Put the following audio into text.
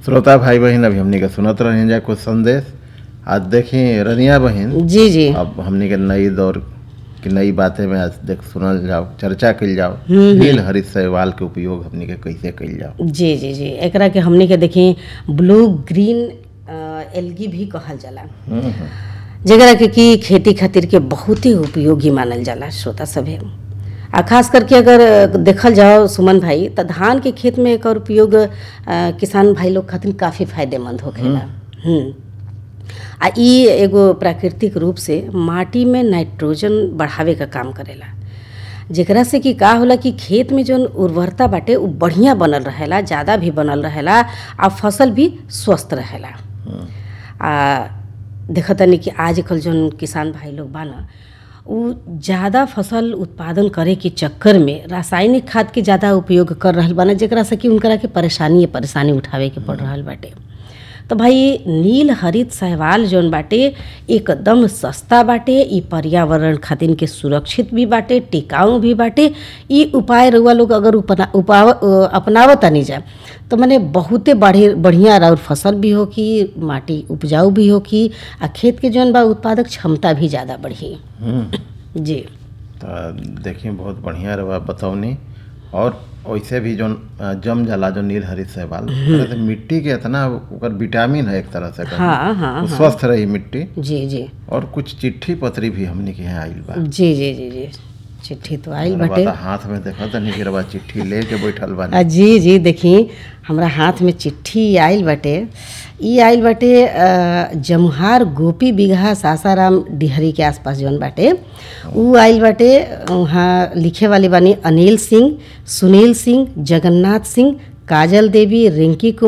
श्रोता भाई बहन अभी हमनी के सुनत रहे जा कुछ संदेश आज देखी रनिया बहन जी जी अब हमनी के नई दौर की नई बातें में आज देख सुनल जाओ चर्चा कइल जाओ नील हरित शैवाल के उपयोग हमनी के कैसे कइल जाओ जी जी जी एकरा के हमनी के देखी ब्लू ग्रीन एल्गी भी कहल जाला हम्म, हम्म। जेकरा के कि खेती खातिर के बहुत ही उपयोगी मानल जाला श्रोता सभे आ खास करके अगर देखल जाओ सुमन भाई त धान के खेत में एकर उपयोग अ, किसान भाई लोग खातिर काफ़ी फायदेमंद होखेला हम्म आ इ एगो प्राकृतिक रूप से माटी में नाइट्रोजन बढ़ावे का काम करेला जेकरा से कि का होला कि खेत में जौन उर्वरता बाटे उ बढ़िया बनल रहेला ज़्यादा भी बनल रहेला आ फसल भी स्वस्थ रहेला आ देखतनी कि आजकल जौन किसान भाई लोग बा न उ ज़्यादा फसल उत्पादन करे के चक्कर में रासायनिक खाद के ज़्यादा उपयोग कर रहल बाना जेकरा से कि उनकरा के परेशानी परेशानी उठावे के पड़ रहल बाटे तो भाई नील हरित शैवाल जौन बाटे एकदम सस्ता बाटे ई पर्यावरण खातिर के सुरक्षित भी बाटे टिकाऊ भी बाटे ई उपाय रउआ लोग अगर उपना उपाव अपनावत तनी जा तो मने बहुते बढ़े बढ़िया और फसल भी हो कि माटी उपजाऊ भी हो कि आ खेत के जौन बा उत्पादक क्षमता भी ज़्यादा बढ़ी हम्म। जी तो देखिए बहुत बढ़िया रहा बतौनी और वैसे भी जो जम जाला जो नील हरित शैवाल तरह से मिट्टी के इतना ओकर विटामिन है एक तरह से कहूं। हाँ हाँ वो स्वस्थ रही मिट्टी जी जी और कुछ चिट्ठी पत्री भी हमने के यहाँ आइल बा जी जी जी जी चिट्ठी तो आइल रवा बाटे तो हाथ में देखा तनी कि रवा चिट्ठी लेके बैठल बानी आ, जी जी देखी हमरा हाथ में चिट्ठी आइल बाटे ई आइल बाटे अ, जमुहार गोपी बिगहा सासाराम डिहरी के आसपास जौन बाटे ऊ आइल बाटे वहाँ लिखे वाली बानी अनिल सिंह सुनील सिंह जगन्नाथ सिंह काजल देवी रिंकी कुमार